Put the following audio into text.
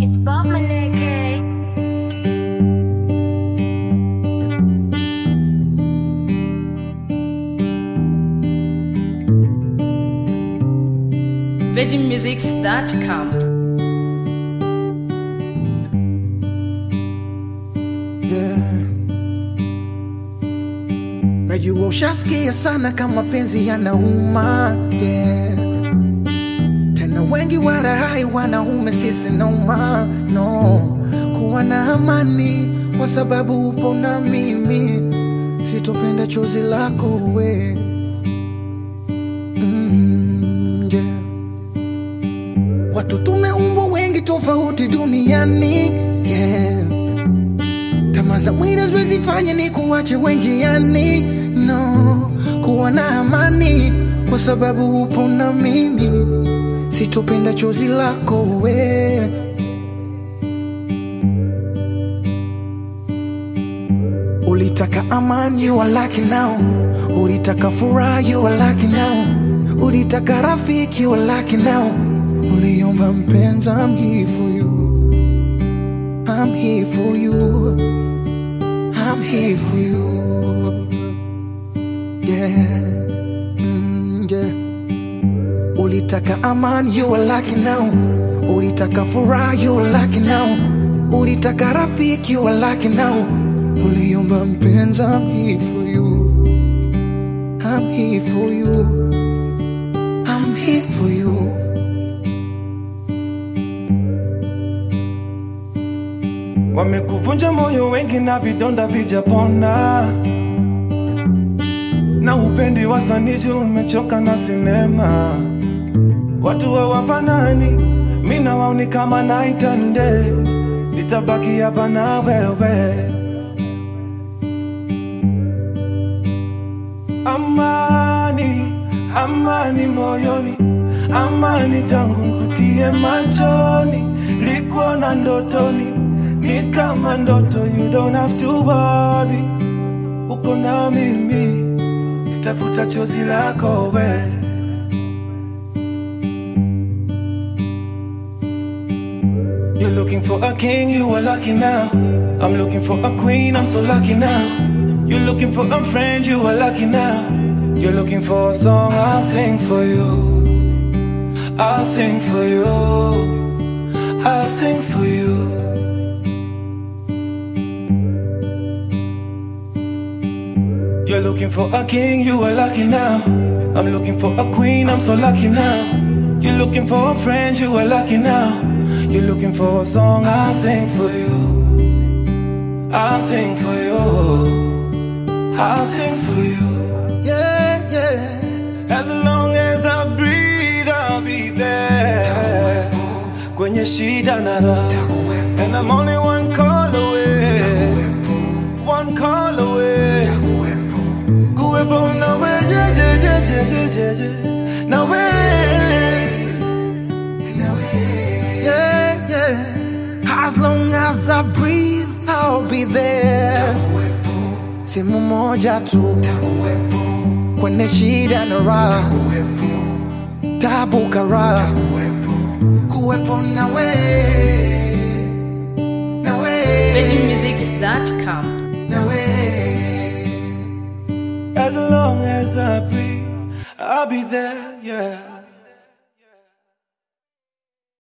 It's Bob Maneke. VeggieMusics.com. Yeah. Najua ushasikia sana kama penzi yanauma yeah. Tena wengi warahai wanaume sisi nauma no kuwa na amani kwa sababu upo na mimi sitopenda chozi lako we mm, yeah. Watu tumeumbwa wengi tofauti duniani yeah. Tamaa za mwili haziwezi fanya ni kuwache wenjiani, no. Kuwa na amani kwa sababu upo na mimi, sitopenda chozi lako we. Ulitaka amani, you are lucky now. Ulitaka furaha, you are lucky now. Ulitaka rafiki, you are lucky now. Uliomba mpenzi, I'm here for you. I'm here for you. I'm here for you. Yeah. Mm, yeah. Ulitaka amani, you are lucky now. Ulitaka furaha, you are lucky now. Ulitaka rafiki, you are lucky now. Uliomba mpenzi, I'm here for you. I'm here for you. I'm here for you. Wamekuvunja moyo wengi na vidonda vijapona, na upendi wasaniji, umechoka na sinema. Watu hawafanani, mi na wao ni kama night and day. Nitabaki hapa na wewe. Amani, amani moyoni, amani tangu nkutie machoni, likuona ndotoni, ni kama ndoto, you don't have to worry. Uko na mimi, tafuta chozi lako we. You're looking for a king, you are lucky now. I'm looking for a queen, I'm so lucky now. You're looking for a friend, you are lucky now. You're looking for a song, I'll sing for you. I'll sing for you. I'll sing for you. You're looking for a king, you are lucky now. I'm looking for a queen, I'm so lucky now. You're looking for a friend, you are lucky now. You're looking for a song, I'll sing for you. I'll sing for you. I'll sing for you. Yeah, yeah. As long as I breathe, I'll be there. Kwenye shida na raha. And I'm only one call away. One call away. Kuwepo nawe, yeah, yeah, yeah, yeah, yeah, yeah, yeah. Nawe. Yeah, yeah. As long as I breathe, I'll be there. Simu moja tu kwenye shida na raha, tabu karaha, kuwepo nawe, nawe, VeggieMusics.com. nawe. As long as I breathe, I'll be there, yeah.